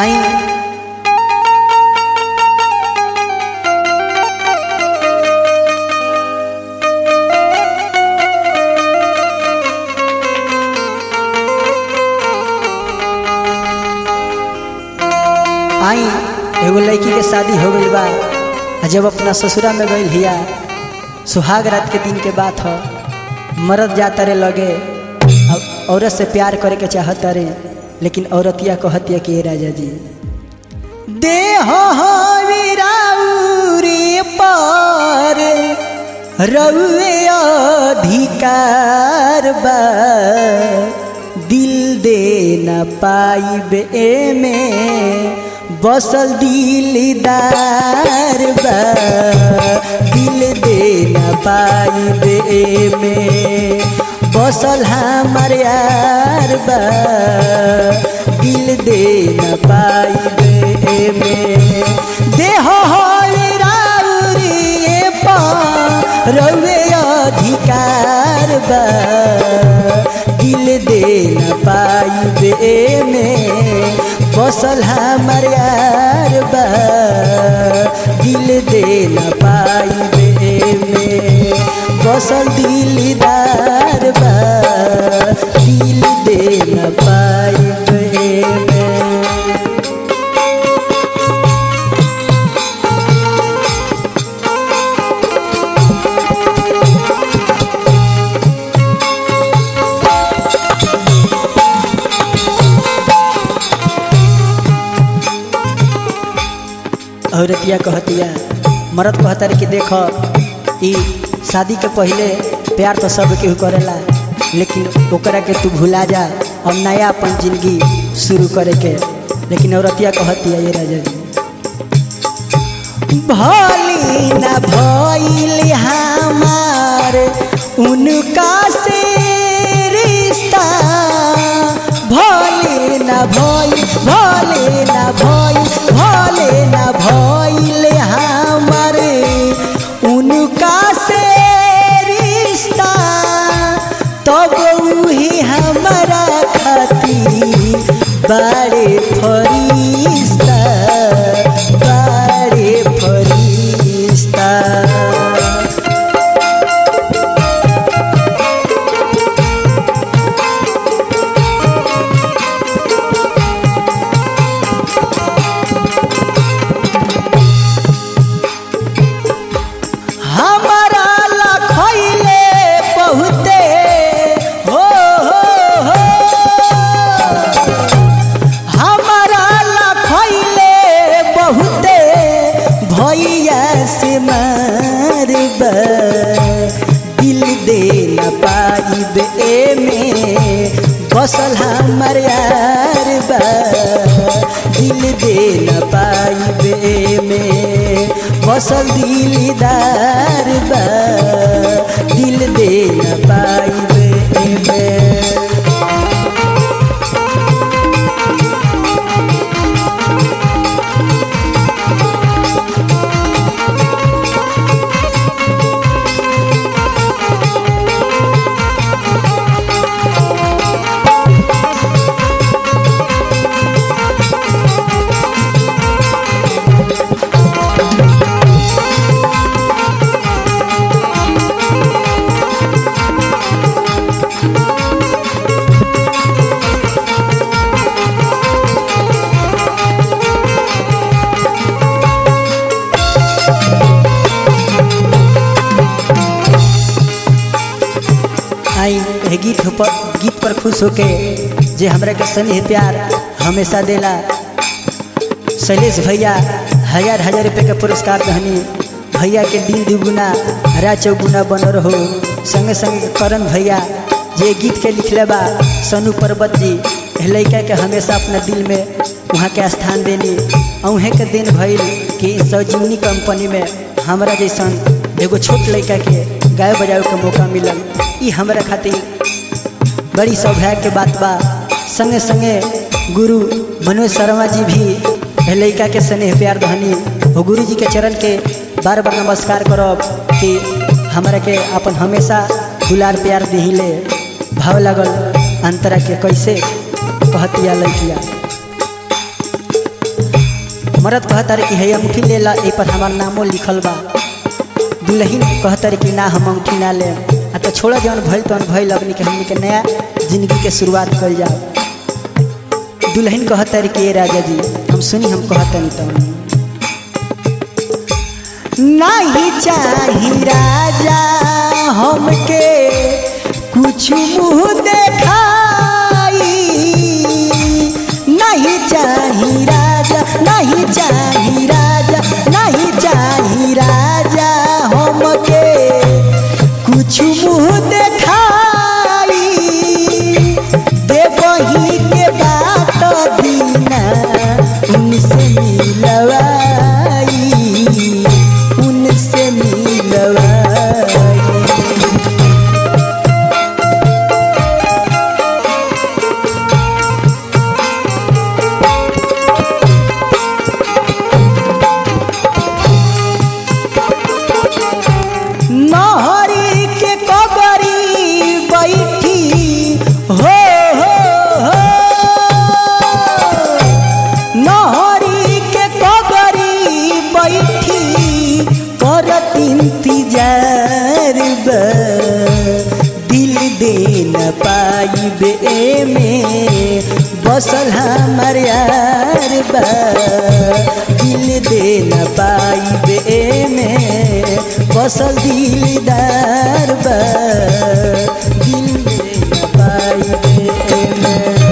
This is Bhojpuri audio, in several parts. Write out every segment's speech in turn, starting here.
आई आई एगो लड़की के शादी हो गई बा आ जब अपना ससुरा में गई हिया सुहाग रात के दिन के बात ह मरद जाता रे लगे अब औरत से प्यार करे के चाहता रे लेकिन औरतिया कहतिया कि "ए राजा जी देह वीराउरी पर रउए अधिकार बा दिल दे न पाइबे में बसल दिलदार बा दिल दे न पाइबे में बसल हमार यार बा दिल दे न पाइबे में देह राउरी पा रउए अधिकार बा दिल दे न पाइबे में बसल हमार यार बा दिल दे न पाइबे में बसल दिलदार बा दिल दे न पाइबे में औरतिया कहतिया मरद कहता रे कि देख ई शादी के पहले प्यार तो सब केहू करेला लेकिन ओकरा के तू भुला जा और नया अपन जिंदगी शुरू करे के लेकिन औरतिया कहतिया ये राजा जी भली न भइल हमार उनका से रिश्ता भले न भइल भले न भइल भले न भइल हमार उनका से रिश्ता तब उही हमारा खातिर बड़े फरिश्ता बड़े फरिश्ता हमारा लखैले बहुते हो हो हो हमारा लखैले बहुते भैया से मारबा दिल दे न पाइबे में बसल हमार यार बा दिल दे न पाइबे में बसल दिलदार बा दिल दे न पाइबे में आई एह गीत पर गीत पर खुश होके जे हमरा के स्नेह प्यार हमेशा देला शैलेश भैया हजार हजार रुपये के पुरस्कार दहनी भैया के दिन दुगुना हरा चौगुना बन रहो संगे संगे करण भैया जे गीत के लिखले बा सनु पर्वत जी एह लड़का के हमेशा अपना दिल में वहाँ के स्थान देनी अहें के दिन भइल कि सजीवनी कंपनी में हमरा जैसन एगो छोट लड़का के गाय बजावे के मौका मिलल ई हमरा खातिर बड़ी सौभाग्य के बात बा संगे संगे गुरु मनोज शर्मा जी भी एह लड़का के स्नेह प्यार दहनी वो गुरु जी के चरण के बार बार नमस्कार करब कि हमरा के अपन हमेशा दुलार प्यार दिहिले भाव लगल अंतरा के कैसे कहतिया लड़किया मरद कहता रे कि है अंगूठी ले ला ए पर हमार नामो लिखल बा दुल्हन कहता रे कि ना हम अंगूठी ना ले आ तो छोड़ जौन भइल तौन भइल अपनी के हमनी के नया जिंदगी के शुरुआत कल जाओ दुल्हन कहता रे कि ए राजा जी हम सुनी हम कहता नहीं तौन नहीं चाही राजा हमके कुछ मुँह देखाई नहीं चाही राजा नहीं चाही राजा नहीं चाही राजा हमके कुछ मुँह देखाई देवही के बात दीना उनसे मिलवाई उनसे मिलवाई नहरी के कबरी बैठी हो हो हो नहरी के कबरी बैठी करत इंतजार बा दिल दे न पाइबे में बसल हमार यार बा दिल दे न पाइबे में बसल दिलदार बा दिल दे न पाइबे में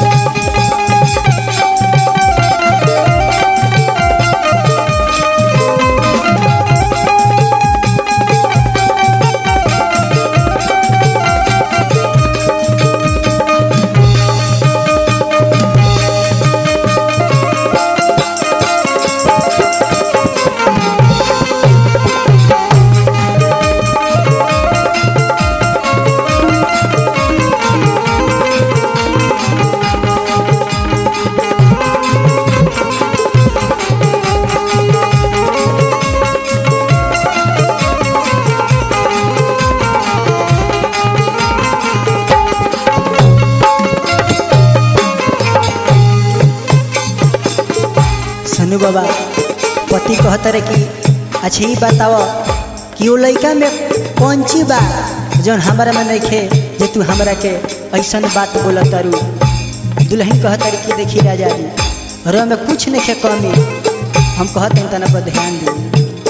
सनु बाबा पति कहता रहे कि अच्छा ही बताओ कि वो लड़का में कौन चीज बा जौन हमारा में नहीं खे जे तू हमरा के ऐसन बात बोला तारू दुल्हन कहता रहे कि देखी राजा जी रो में कुछ नहीं खे कमी हम कहते हैं तना पर ध्यान दी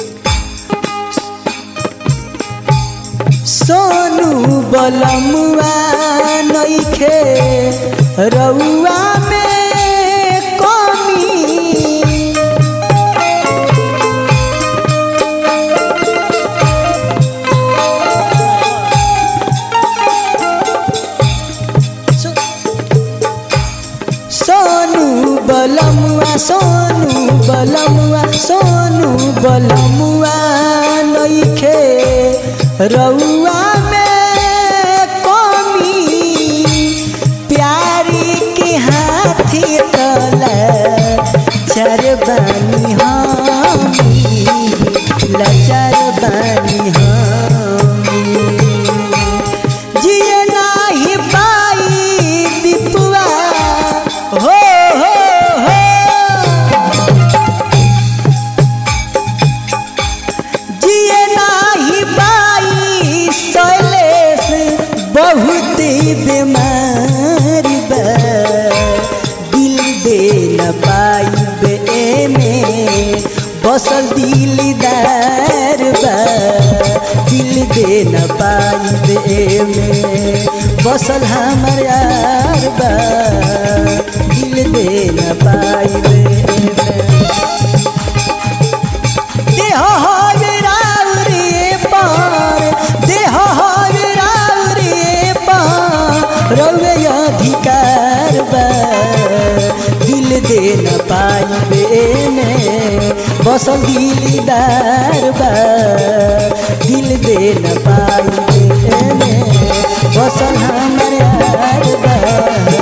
सोनू बलमुआ नइखे रउआ में कमी सो- सोनू बलमुआ सोनू बलमुआ सोनू बलमुआ नइखे रउआ में कमी प्यारी के हाथी तला चर बानी हमी लचर बानी हमी जिए नाही पाई दीपुआ हो हो हो जिए नाही पाई शैलेश बहुत बीमार बा दिल दे न पाई बे में बसल दिलदार बा दिल दे न पाई बे में बसल हमर यार बा दिल दे न पाई बे में देह राउरे पार देह राउरे पार रउे अधिकार बा दिल दे न पाइबे में बसल दिलदार बा दिल दे न पाइबे में बसल हमर यार बा